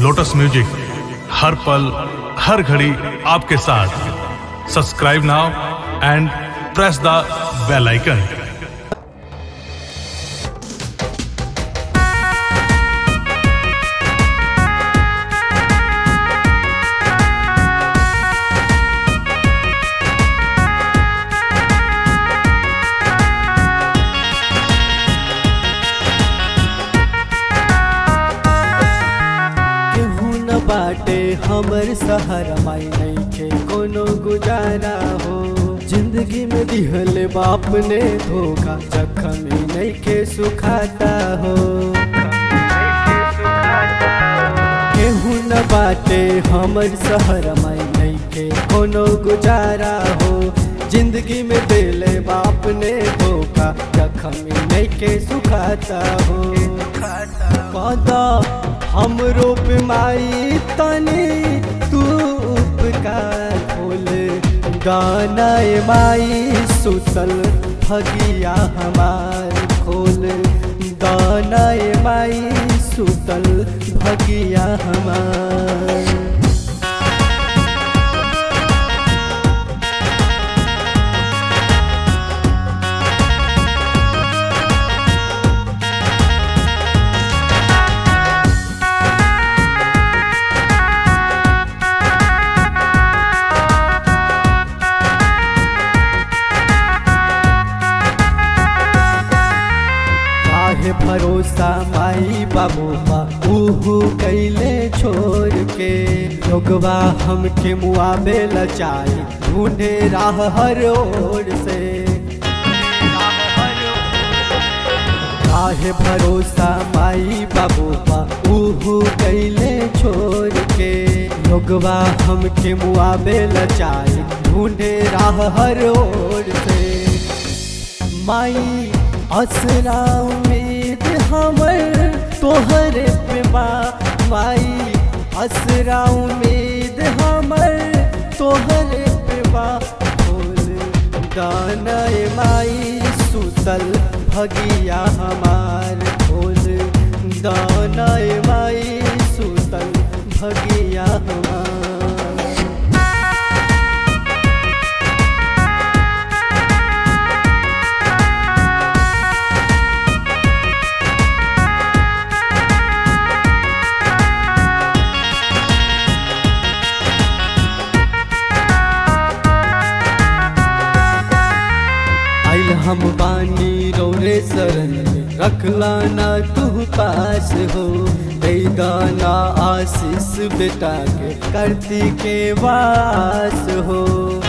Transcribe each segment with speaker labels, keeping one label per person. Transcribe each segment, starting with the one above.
Speaker 1: lotus music हर पल हर घड़ी आपके साथ subscribe now and press the bell icon
Speaker 2: केहू न बाटे हमर सहारा माई नइखे कोनो गुजारा हो जिंदगी में दिहल बाप ने धोखा जखम ही नइखे सुखाता हो केहू न बाटे हमर सहारा माई नइखे कोनो गुजारा हो जिंदगी में दिले बाप ने धोखा जखम ही नइखे सुखाता हो कदा हम रूप माई तनी तू उपकार खोल गाना माई सुतल भगिया हमार खोल गाना माई सुतल भगिया हमार काहे भरोसा माई बाबू बा उहू कैले छोड़ के लोगवा हमके मुआबे लचाई ढूंढे राह हर ओर से काहे भरोसा माई बाबू बा उहू कैले छोड़ के लोगवा हमके मुआबे लचाई ढूंढे राह हर ओर से माई असरा उम्मीद हमर तोहर पे बा माई असरा उम्मीद हमर तोहर पे बा खोल दाना माई सुतल भगिया हमार खोल दाना माई सुतल भगिया हमार आइल हम बानी रौरे शरण में रखला ना तू पास हो दे गाना आशीष बेटा के करती के वास हो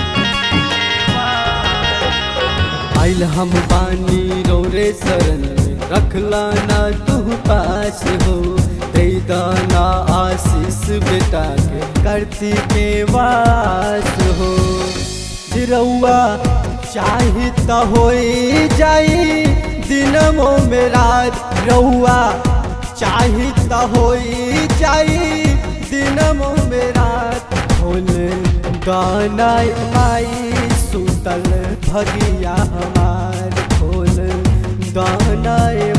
Speaker 2: आइल हम बानी रौरे शरण में रखला ना तू पास हो दे गाना आशीष बेटा के करती के वास हो जिरौआ चाही त होई जाई दिनमो में रात रउआ चाही त होई जाई दिनमो में रात खोल गाना माई सुतल भगिया हमार खोल गाना